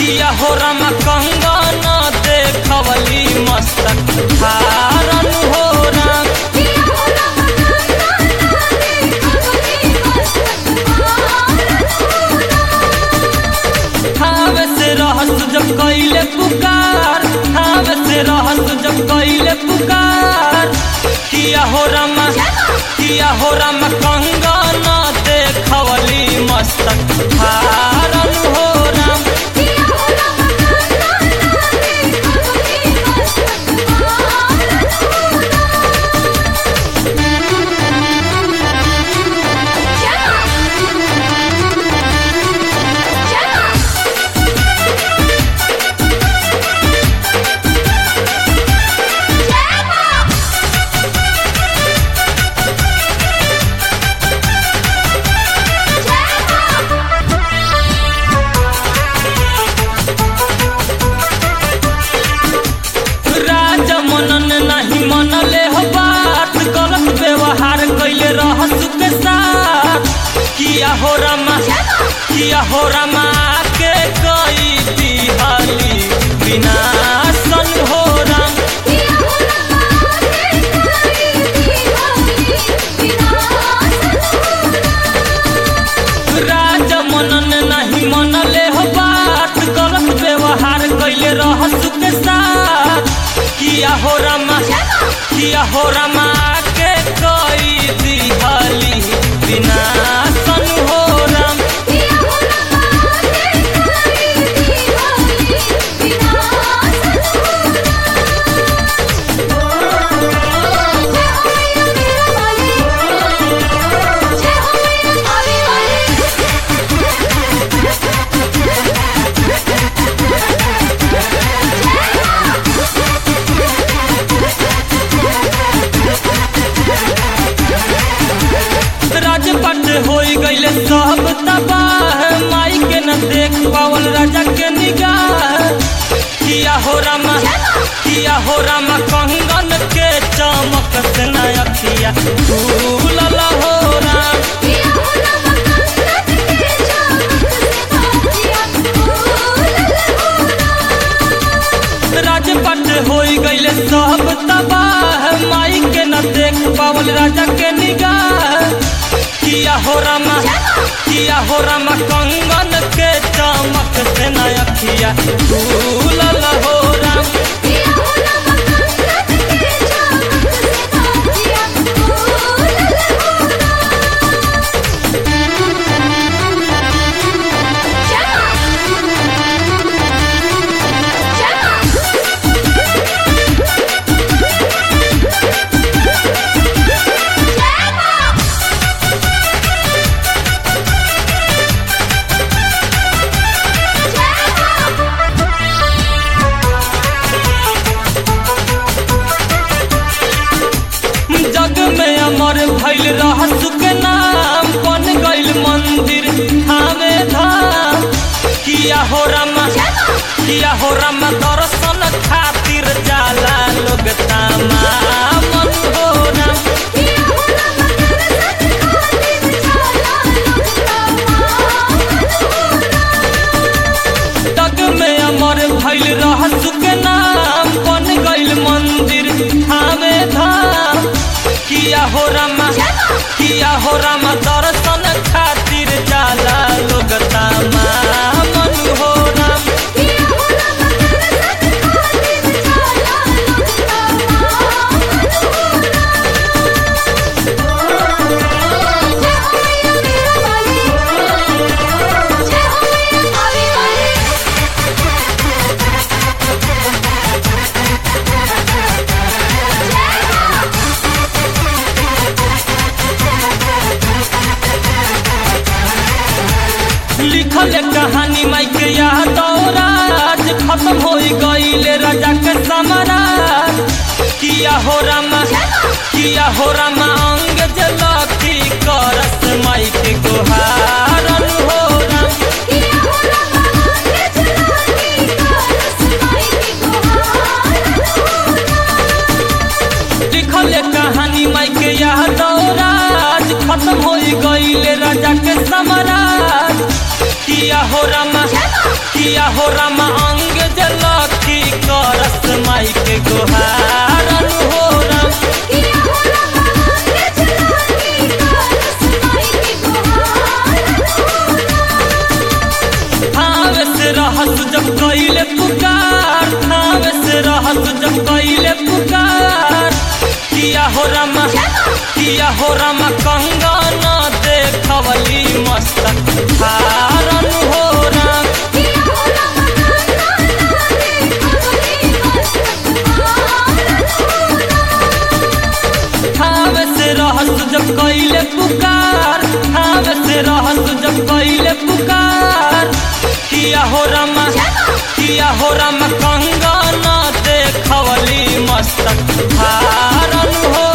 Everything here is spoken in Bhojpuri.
किया हो राम कंगन देखवली मस्तक धारन हो राम ठावे से रहस जब कैले पुकार ठावे से रहस जब कैले पुकार किया हो राम किया हो राम कंगन देखवली मस्तक धारन हो राम राज मनन नहीं मनले हो बात गलत व्यवहार कैले रहस के साथ किया हो रमा किया हो रमा के कई दिहाली विनाशन हो राम राज मनन नहीं मनले हो बात गलत व्यवहार कैले रहस के साथ किया हो रमा किया हो रमा के कई दिहाली विनाशन हो राम राजपट होई गईले सब तबाह माई के न देख पावल राजा के निगाह किया हो रामा किया हो रामा कंगन के चमक से न अखिया झूलल हो राम राजपट होई गईले सब तबाह माई के न देख पावल राजा के निगाह किया हो रामा किया हो रामा कंगन के चमक से न अखिया झूलल हो राम जग में अमर भइल रहस के नाम बन गइल मंदिर थामे धाम किया हो रामा किया हो रामा दर्शन खातिर जाला लोग तामा मन हो राम जग में अमर भइल रहस के नाम बन गइल मंदिर थामे धाम किया हो रामा किया हो रामा दर्शन खातिर जाला लोग तामा मन हो राम लिखल कहानी माई के याद राज खत्म हो गईले राजा के समराज किया हो रामा किया हो रामा अंग जलती करस माई के गोहारन हो राम लिखल कहानी माई के याद राज खत्म हो गईले राजा के समराज किया हो रामा किया हो रामा अंग जलखी करस माई के गोहारन हो राम किया हो रामा आंगे चला के करस माई के गोहार ठाव से रहस जब कैले पुकार ठाव से रहस जब कैले पुकार किया हो रामा किया हो रामा कंगन देखवली मस्तक धारन हो राम किया हो रामा कान्हा लागे खगली मस्तक ठाव से रहस जब कैले पुकार ठाव से रहस जब कैले पुकार किया हो रामा किया हो रामा कंगन देखवली मस्तक धारन हो